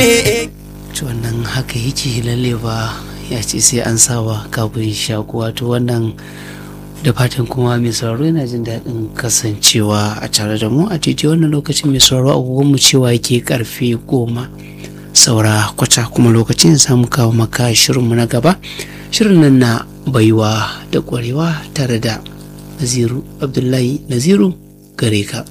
wannan haka yake lalle ba ya ce sai an sawa kafin shaku wato wannan da fatan kuma mai sauraro yana jin daɗin kasancewa a tare da mu a titi wannan lokacin mai sauraro agogon mu cewa yake karfe goma saura kwata kuma lokacin samu kawo maka shirinmu na gaba shirin nan na baiwa da ƙwarewa tare da naziru abdullahi naziru gare ka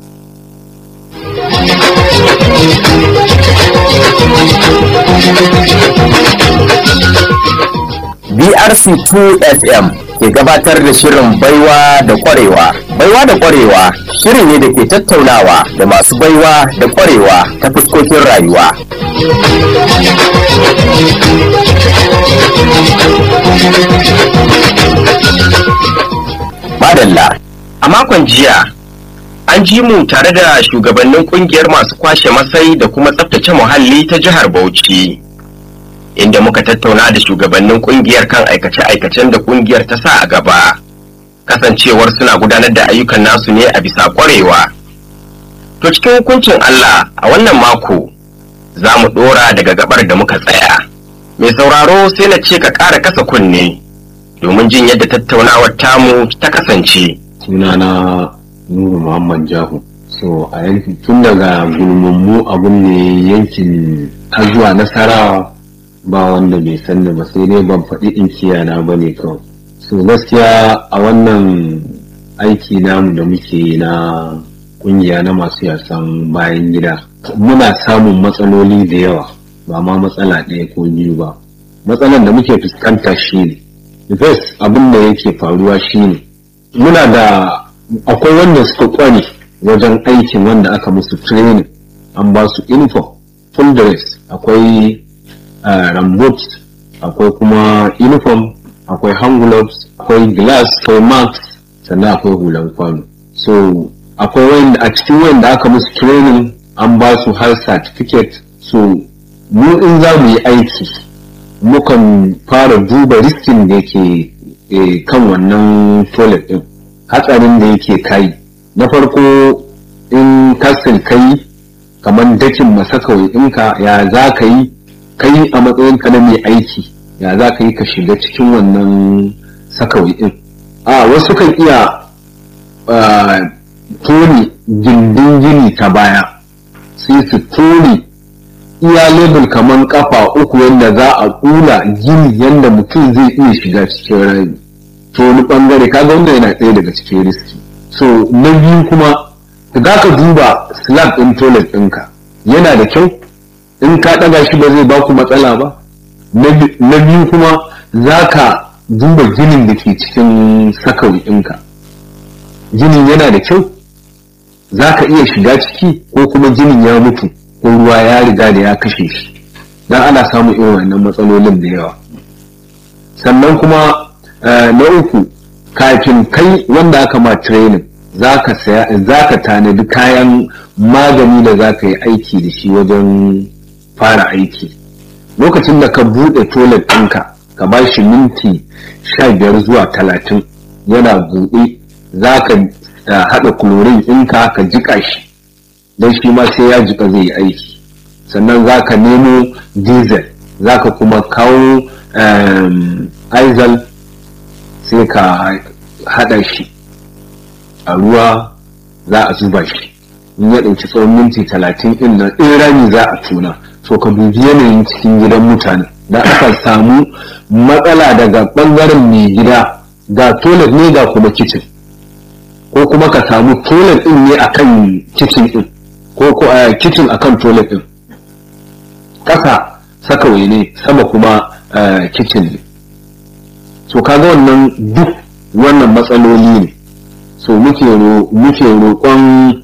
BRC2 FM ke gabatar da shirin baiwa da kwarewa. Baiwa da kwarewa shiri ne da ke tattaunawa da masu baiwa da kwarewa ta fuskokin rayuwa. Madalla, a makon jiya an ji mu tare da shugabannin kungiyar masu kwashe masai da kuma tsaftace muhalli ta jihar Bauchi. Inda muka tattauna da shugabannin kungiyar kan aikace-aikacen da kungiyar ta sa a gaba, kasancewar suna gudanar da ayyukan nasu ne a bisa kwarewa. To cikin hukuncin Allah a wannan mako za mu ɗora daga gabar da muka tsaya. Mai sauraro sai na ce ka ƙara kasa kunne domin jin yadda tattaunawar tamu ta kasance. sunana nuru muhammad jahu so a yankin tun daga gulmummu abun ne yankin har zuwa nasarawa ba wanda bai sanni ba sai dai ban faɗi in kiyana ba ne kawai so gaskiya a wannan aiki namu da muke na ƙungiya na masu yasan bayan gida muna samun matsaloli da yawa ba ma matsala ɗaya ko biyu ba matsalan da muke fuskanta shi ne first abin da yake faruwa shine muna da akwai wanda suka kware wajen aikin wanda aka musu training an ba su uniform full dress akwai uh, rambut akwai kuma uniform akwai hand gloves akwai glass akwai mask sannan akwai hulan kwano so akwai wanda a cikin wanda aka musu training an ba su har certificate so mu in za mu yi aiki mukan fara duba riskin da ke kan wannan toilet din hatsarin da yake kai na farko in kasir kai kamar dakin masakawai ɗinka ya za ka yi kai a matsayin ka na mai aiki ya za ka yi ka shiga cikin wannan sakawai ɗin a wasu kan iya tone gindin gini ta baya sai su tone iya lebur kamar kafa uku yadda za a kula gini yadda mutum zai iya shiga cikin rami to wani bangare kaga wanda yana ɗaya daga cikin riski so na biyu kuma za ka duba slab ɗin toilet ɗinka yana da kyau in ka ɗaga shi ba zai baku matsala ba na biyu kuma za ka duba ginin da ke cikin sakawi ɗinka ginin yana da kyau za ka iya shiga ciki ko kuma ginin ya mutu ko ruwa ya riga da ya kashe shi don ana samun irin wannan matsalolin da yawa sannan kuma na uku kafin kai wanda aka ma training za ka tanadi kayan magani da za ka yi aiki da shi wajen fara aiki lokacin da ka buɗe toilet ɗinka ka ba shi minti sha biyar zuwa talatin yana buɗe za ka haɗa chlorine ɗinka ka jiƙa shi don shi ma sai ya jiƙa zai yi aiki sannan za ka nemo diesel za ka kuma kawo aizal sai ka haɗa shi a ruwa za a zuba shi in ya ɗauki tsawon minti talatin ɗin nan in rami za a tuna so ka dubi yanayin cikin gidan mutane da aka samu matsala daga ɓangaren mai gida ga toilet ne ga kuma kicin ko kuma ka samu toilet ɗin ne akan kicin ɗin ko ko a kicin akan toilet ɗin ƙasa sakawai ne sama kuma kicin ne so kaga wannan duk wannan matsaloli ne so muke roƙon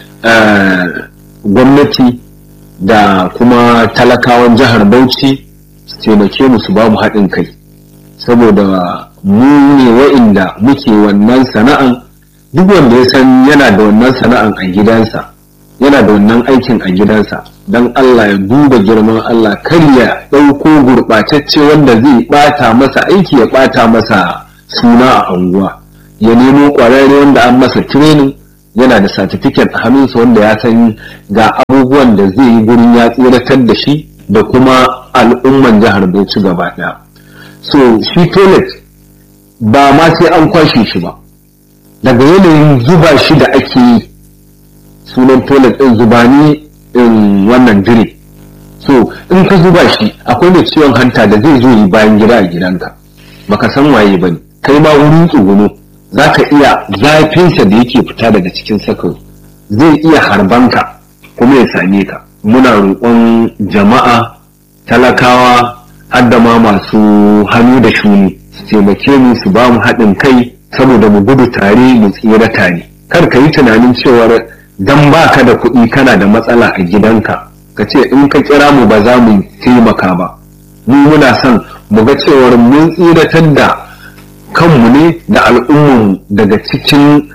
gwamnati da kuma talakawan jihar bauchi su taimake mu su ba mu haɗin kai saboda mu ne wa'inda muke wannan sana'an duk wanda ya san yana da wannan sana'an a gidansa yana da wannan aikin a gidansa don Allah ya duba girman Allah kar ya ɗauko gurɓatacce wanda zai ɓata masa aiki ya ɓata masa suna a anguwa ya nemo ƙwararre wanda an masa training yana da satifiket a hannunsa wanda ya san ga abubuwan da zai yi gurin ya tsiratar da shi da kuma al'umman jihar Bauchi gaba ɗaya. So shi toilet ba ma sai an kwashe shi ba. Daga yanayin zuba shi da ake yi sunan toilet ɗin zuba ne in wannan jire. So in ka zuba shi akwai mai ciwon hanta da zai zo yi bayan gida a gidanka. Baka san waye ba ne. Kai ma wurin tsuguno za ka iya zafinsa da yake fita daga cikin sakon zai iya harbanka kuma ya same ka. muna roƙon jama'a talakawa hadda ma masu hannu da shuni su taimake mu su ba mu haɗin kai saboda mu gudu tare mu tsira tare kar ka yi tunanin cewar dan baka da kuɗi kana da matsala a gidanka ka ce in ka kira mu ba za mu taimaka ba mu muna son mu ga cewar mun tsiratar da kanmu ne da al'ummu daga cikin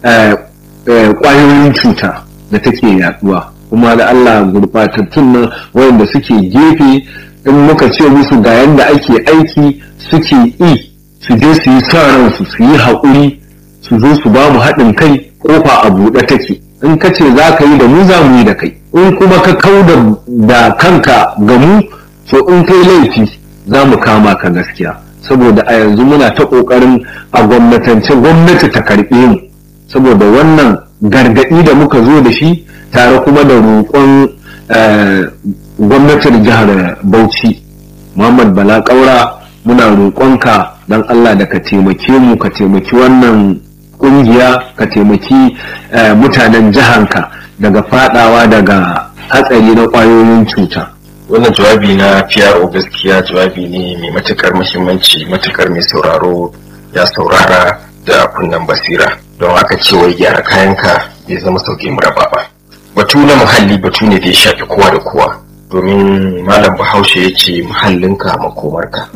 ƙwayoyin cuta da take yaduwa kuma da Allah gurɓatattun nan wayanda suke gefe in muka ce musu ga yanda ake aiki suke yi su je su yi sa ransu su yi haƙuri su zo su ba mu haɗin kai ƙofa a buɗe take in ka ce za ka yi da mu za mu yi da kai in kuma ka kau da kanka ga mu to in kai laifi za mu kama ka gaskiya saboda a yanzu muna ta ƙoƙarin a gwamnatance gwamnati ta karɓe mu saboda wannan gargaɗi da muka zo da shi tare kuma da roƙon gwamnatin jihar Bauchi Muhammad Bala Ƙaura muna roƙonka don Allah da ka taimake mu ka taimaki wannan ƙungiya ka taimaki mutanen jihanka daga fadawa daga hatsari na ƙwayoyin cuta. wannan jawabi na PRO gaskiya jawabi ne mai matukar muhimmanci matukar mai sauraro ya saurara da kunnen basira don aka ce wai gyara kayanka bai zama sauke muraba ba batu na muhalli batu ne da ya shafi kowa da kowa domin malam bahaushe ya ce muhallinka makomarka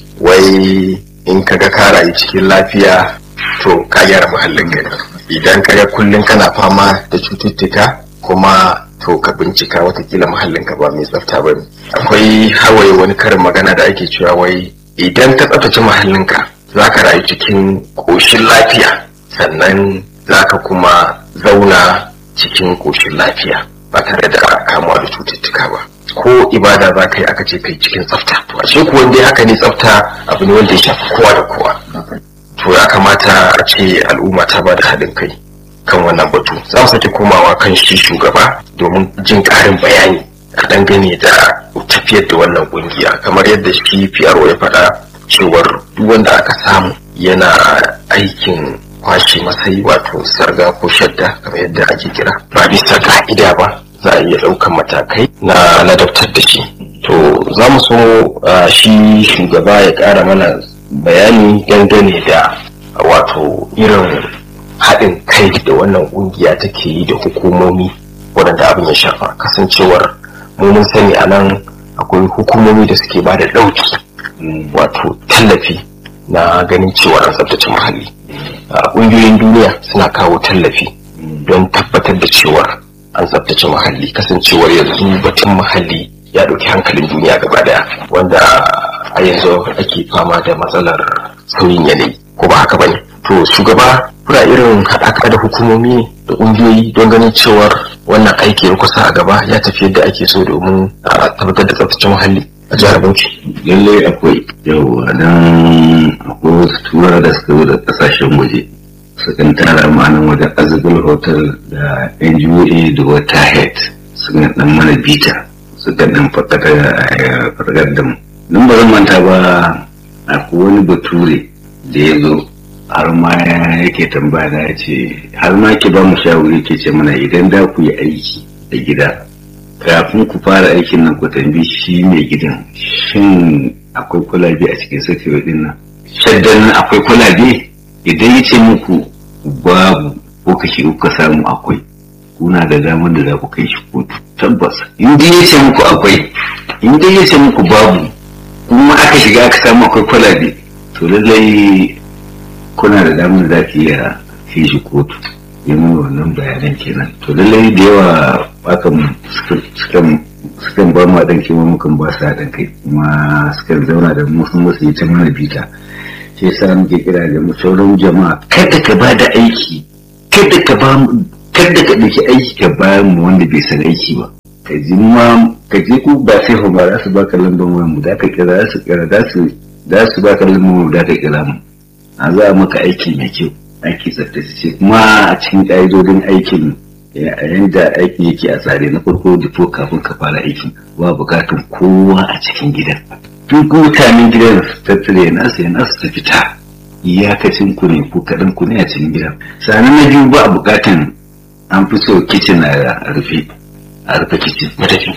wai in ka ga ka rayu cikin lafiya to ka gyara muhallinka idan ka ga kullum kana fama da cututtuka kuma to ka bincika watakila muhallinka ba mai tsafta ba ne akwai hawaye wani karin magana da ake cewa wai idan ka tsaftace muhallinka za ka rayu cikin ƙoshin lafiya sannan za ka kuma zauna cikin ƙoshin lafiya ba tare da kamuwa da cututtuka ba ko ibada za ka yi aka ce kai cikin tsafta to a ce kuwa dai haka ne tsafta abu ne wanda ya shafi kowa da kowa to ya kamata a ce al'umma ta ba da haɗin kai kan wannan batu za mu sake komawa kan shi shugaba domin jin ƙarin bayani a dangane da tafiyar da wannan ƙungiya kamar yadda shi PRO ya faɗa cewar duk wanda aka samu yana aikin kwashe masai wato sarga ko shadda kamar yadda ake kira ba bisa ka'ida ba za a iya ɗaukan matakai na ladabtar da shi to za mu so shi shugaba ya ƙara mana bayani dangane da wato irin haɗin kai da wannan ƙungiya take yi da hukumomi waɗanda abin ya shafa kasancewar mun sani a nan akwai hukumomi da suke ba da ɗauki wato tallafi na ganin cewa an tsabtace muhalli ƙungiyoyin duniya suna kawo tallafi don tabbatar da cewar an tsabtace muhalli kasancewar yanzu batun muhalli ya ɗauki hankalin duniya gaba daya wanda a yanzu ake fama da matsalar sauyin yanayi ko ba haka bane to shugaba kuna irin haɗaka da hukumomi da ƙungiyoyi don ganin cewar wannan aiki ya kusa a gaba ya tafi yadda ake so domin a tabbatar da tsaftace muhalli a jihar Bauchi. Lallai akwai yawa don akwai wasu tura da suka zo da kasashen waje sukan tara ma'anin wajen azubul hotel da NGOA da wata head sukan dan mana bita sukan dan fargar da mu. Nan ba zan manta ba akwai wani bature da ya zo har ma yake tambaya da ya ce har ma ke ba mu shawari ke ce mana idan da ku yi aiki a gida kafin ku fara aikin nan ku tambi shi mai gidan shin akwai kulabe a cikin sakewa din nan shaddan nan akwai kulabe idan ya ce muku babu ko ka shiga kuka samu akwai kuna da damar da za ku kai shi kotu tabbas in dai ya ce muku akwai in dai ya ce muku babu kuma aka shiga aka samu akwai kwalabe to lallai kuna da damar da za ki iya kai shi kotu yi mana wannan bayanan kenan to lallai da yawa akan sukan ba mu haɗin kima mukan ba su haɗin kai kuma sukan zauna da mu sun wasu yi ta mana bita shi yasa muke kira da mu sauran jama'a kada ka ba da aiki kada ka ba kada ka ɗauki aiki ka bayan mu wanda bai san aiki ba ka ji ma ka je ku ba sai ba za su baka lambar wayan mu da ka kira za su kira za su za su baka lambar mu da ka kira mu a za a maka aiki mai kyau aiki tsaftace kuma a cikin ƙa'idodin aikin yadda aikin yake a tsare na farko difo kafin ka fara aikin ba bukatun kowa a cikin gidan duk mutanen gidan su tattare nasu ya nasu ta fita iyakacin ku ne ku kaɗan ku ne a cikin gidan sannan na biyu ba bukatan an fi so kicin a rufe a rufe kicin matafi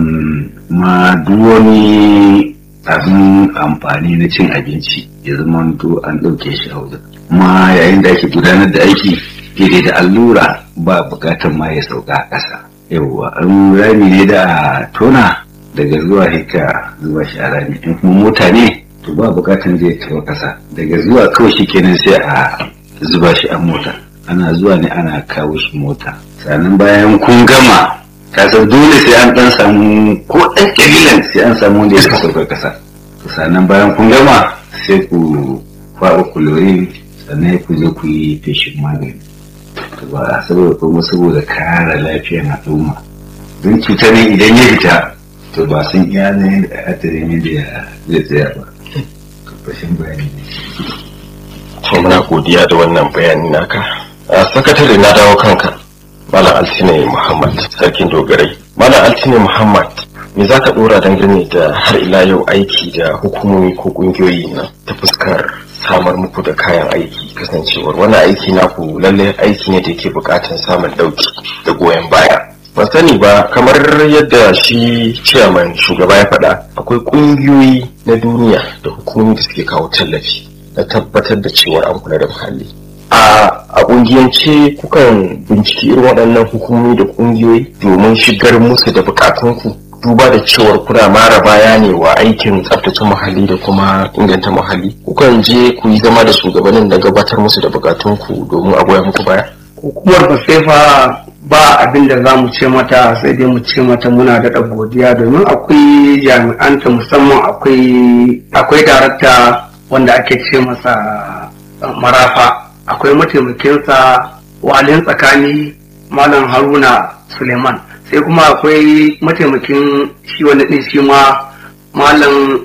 ma duk wani abin amfani na cin abinci ya zama to an ɗauke shi a wajen ma yayin da ake gudanar da aiki daidai da allura ba bukatan ma ya sauka a ƙasa yawwa an rami ne da tona daga zuwa hika zuwa shi a rami in kuma mota ne to ba bukatan zai taɓa ƙasa daga zuwa kawai shi kenan sai a zuba shi a mota ana zuwa ne ana kawo shi mota sannan bayan kun gama kasar dole sai an dan samu ko ɗan ƙalilan sai an samu wanda ya sauka ƙasa sannan bayan kun gama sai ku kwaɓa kulorin sannan ku zo ku yi feshin magani ba saboda kuma saboda kare lafiyar al'umma don cutar ne idan ya fita to ba sun iya ne da hadarin yadda zai tsaya ba fashin bayani to muna godiya da wannan bayani naka a sakatare na dawo kanka malam altine muhammad sarkin dogarai malam altine muhammad me za ka dora dangane da har ila yau aiki da hukumomi ko kungiyoyi na ta fuskar samar muku da kayan aiki kasancewar wannan aiki naku lalle aiki ne da ke bukatan samun dauki da goyon baya ban sani ba kamar yadda shi ciyaman shugaba ya faɗa akwai ƙungiyoyi na duniya da hukumomi da suke kawo tallafi na tabbatar da cewar an kula da muhalli a a ƙungiyance kukan binciki irin waɗannan hukumomi da ƙungiyoyi domin shigar musu da bukatunku duba da cewar kuna mara baya ne wa aikin tsaftace muhalli da kuma inganta muhalli kukan je ku yi zama da shugabannin da gabatar musu da bukatunku domin a goya muku baya hukumar basefa ba abin da za mu ce mata sai dai mu ce mata muna da godiya domin akwai jami'anta musamman akwai akwai darakta wanda ake ce masa marafa akwai mataimakinsa walin tsakani malam haruna suleiman sai kuma akwai mataimakin shi wani ɗin shi ma malam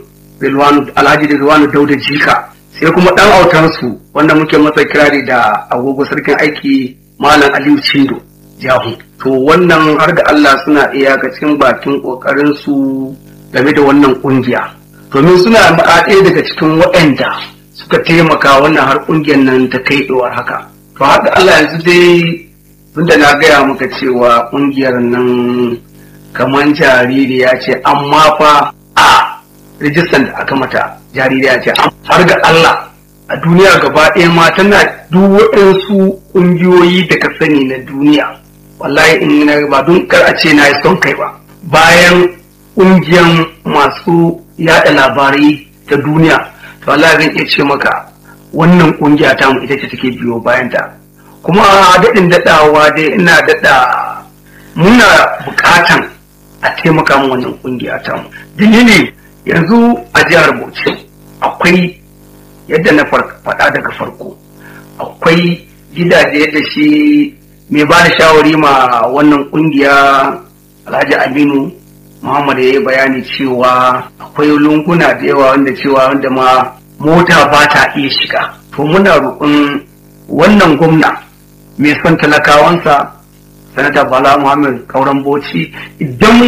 alhaji rilwanu dauda jika sai kuma ɗan autansu wanda muke masa kirari da agogo sarkin aiki malam aliyu cindo jahu to wannan har da allah suna iyakacin bakin ƙoƙarin su game da wannan ƙungiya domin suna ɗaya daga cikin waɗanda suka taimaka wannan har ƙungiyar nan ta kai ɗuwar haka to har da allah yanzu dai tunda na gaya maka cewa ƙungiyar nan kamar jaririya ce amma fa a rijistan da aka mata jaririya ce har ga Allah a duniya gaba ɗaya ma tana duk waɗansu ƙungiyoyi da ka sani na duniya wallahi in na ba don kar a ce na yi son kai ba bayan ƙungiyar masu yaɗa labarai ta duniya to wallahi zan iya ce maka wannan ƙungiya ta mu ita ce take biyo bayan ta kuma daɗin daɗawa dai ina daɗa muna buƙatan a taimaka mu wannan ƙungiya ta mu dalili yanzu a jihar bauchi akwai yadda na faɗa daga farko akwai gidaje da shi mai ba da shawari ma wannan ƙungiya alhaji aminu muhammad ya yi bayani cewa akwai lunguna da yawa wanda cewa wanda ma mota ba ta iya shiga to muna roƙon wannan gwamna mai son talakawansa sanata bala muhammad kauran bauchi idan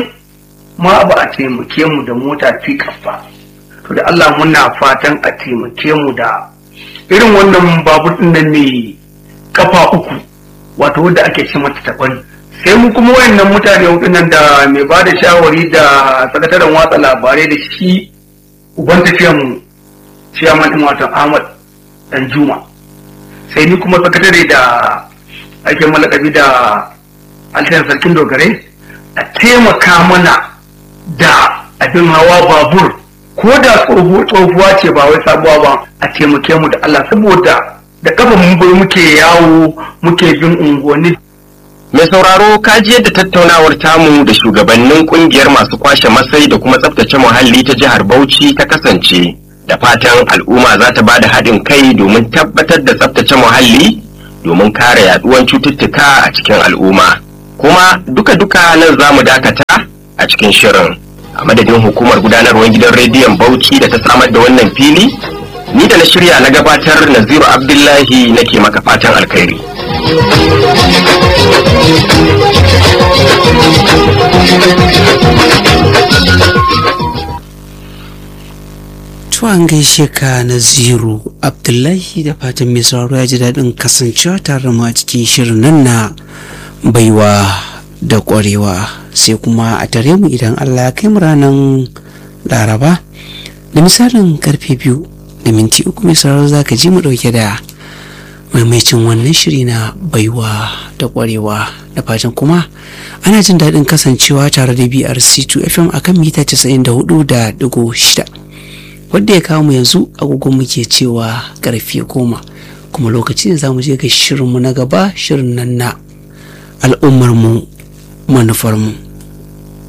ma ba a taimake mu da mota pickup ba to da allah muna fatan a taimake mu da irin wannan babur din nan mai kafa uku wato wanda ake ce mata tabari sai mu kuma wayannan mutane hudu nan da mai ba da shawari da sakataren watsa labarai da shi uban tafiyan mu ciyaman din watan ahmad dan juma sai ni kuma sakatare da ake malakabi da altan sarkin dogare a taimaka mana da abin hawa babur ko da tsohuwa ce ba wai sabuwa ba a taimake mu da Allah saboda da kafa mun bai muke yawo muke bin unguwanni Mai sauraro kaji yadda tattaunawar tamu da shugabannin kungiyar masu kwashe masai da kuma tsaftace muhalli ta jihar Bauchi ta kasance da fatan al'umma za ta bada haɗin kai domin tabbatar da tsaftace muhalli domin kare yaduwan cututtuka a cikin al'umma kuma duka-duka nan za mu dakata a cikin shirin a madadin hukumar gudanarwar gidan rediyon bauchi da ta samar da wannan fili ni da na shirya na gabatar naziru abdullahi nake maka fatan alkhairi Tuwan gaishe ka na ziro Abdullahi da fatan mai sauraro ya ji daɗin kasancewa tare mu a cikin shirin nan na baiwa da ƙwarewa sai kuma a tare mu idan Allah ya kai mu ranar Laraba da misalin karfe biyu da minti uku mai sauraro za ka ji mu ɗauke da maimacin wannan shiri na baiwa da ƙwarewa da fatan kuma ana jin daɗin kasancewa tare da BRC2 FM akan mita 94 da digo shida. wadda ya kawo mu yanzu agogon muke cewa karfe goma kuma lokaci da za mu je ga shirinmu na gaba shirin nan na al'ummarmu manufarmu